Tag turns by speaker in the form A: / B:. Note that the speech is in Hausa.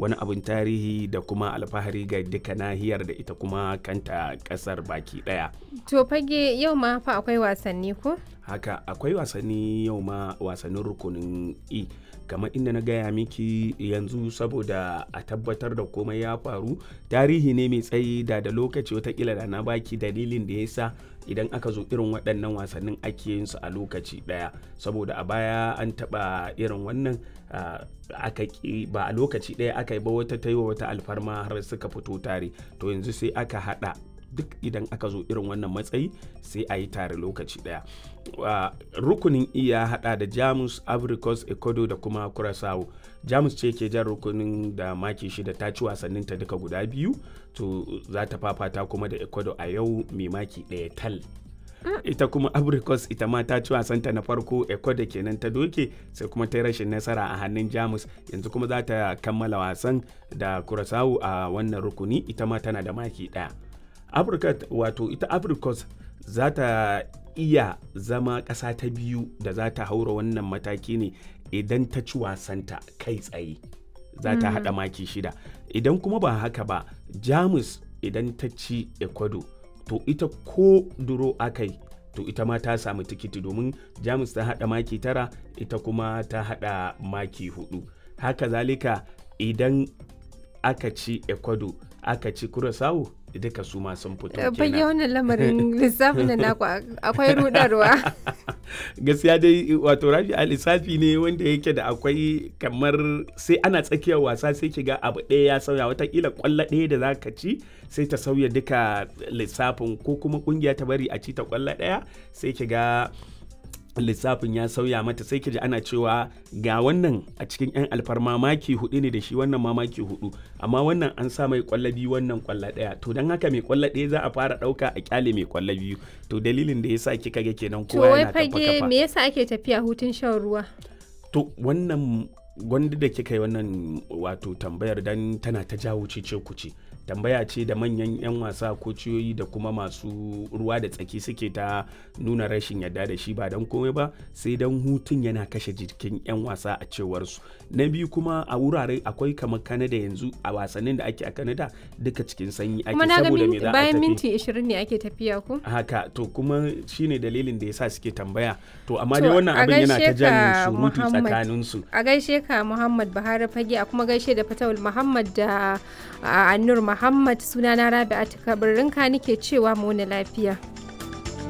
A: wani abin tarihi da kuma alfahari ga duka nahiyar da ita kuma kanta kasar baki daya
B: To fage yau ma fa akwai wasanni ko?
A: haka akwai wasanni yau ma wasannin rukunin e kamar inda na gaya miki yanzu saboda a tabbatar da komai ya faru tarihi ne mai tsayi da da lokaci watakila da na baki dalilin da ya sa idan aka zo irin waɗannan wasannin ake yin su a lokaci ɗaya saboda a baya an taɓa irin wannan aka ba a lokaci ɗaya aka yi ba wata ta yi wa wata alfarma har suka fito tare to yanzu sai aka haɗa duk idan aka zo irin wannan matsayi sai a yi tare lokaci daya uh, rukunin iya hada da jamus africos ecuador da kuma curaçao jamus ce ke jan rukunin da maki shida ta ci wasannin ta duka guda biyu to za ta fafata kuma da ecuador a yau mai maki daya tal ita kuma abricos ita ma ta ci wasanta na farko ecuador kenan ta doke sai kuma ta yi rashin nasara a hannun jamus yanzu kuma za ta kammala wasan da curaçao a wannan rukuni ita ma tana da maki daya afirka wato ita africos za ta iya zama ƙasa ta biyu da za ta haura wannan mataki ne idan ta ci wasanta kai tsaye za ta haɗa maki shida idan kuma ba haka ba jamus idan ta ci ecuador to ita ko duro akai to ita ma ta samu tikiti domin jamus ta haɗa maki tara ita kuma ta haɗa maki hudu haka zalika idan aka ci ecuador aka ci curaçao duka su ma sun fito kenan.
B: Fage wannan lamarin lissafin da naku akwai rudarwa.
A: Gaskiya dai wato rafi a lissafi ne wanda yake da akwai kamar sai ana tsakiyar wasa sai ki ga abu ɗaya ya sauya watakila kwallo ɗaya da za ka ci sai ta sauya duka lissafin ko kuma kungiya ta bari a ci ta kwallo ɗaya sai ki ga lissafin ya sauya mata sai ji ana cewa ga wannan a cikin 'yan alfarma maki hudu ne da shi wannan ma maki hudu amma wannan an sa mai kwallo biyu wannan kwallo daya to don haka mai kwallo daya za a fara dauka a kyale mai kwallo biyu to dalilin da yasa kika ga kenan
B: To
A: kowa
B: wai
A: yana kafa
B: fage
A: kafa
B: me yasa ake tafiya hutun shan ruwa?
A: to wannan gwanda da kika yi wannan wato tambayar dan tana ta jawo cece kuce tambaya ce da manyan 'yan wasa ko ciyoyi da kuma masu ruwa da tsaki suke ta nuna rashin yadda da shi ba don komai ba sai don hutun yana kashe jikin 'yan wasa a cewar su na biyu kuma a wurare akwai kamar kanada yanzu a wasannin da ake a kanada duka cikin sanyi ake
B: Kuma na ga
A: saboda me
B: minti-
A: za a
B: bayan
A: tafi
B: minti 20 ne ake tafiya ko?
A: haka to kuma shine dalilin da yasa suke tambaya to amma
B: To,
A: dai wannan
B: a
A: abin yana ta
B: gaishe
A: jan
B: ka,
A: surutu
B: Muhammad.
A: tsakaninsu
B: A gaishe ka Muhammad Buhari fage a kuma gaishe da Fatawul Muhammad da a, Annur Muhammad sunana Rabi'atu Kabirinka nike cewa mu wani lafiya.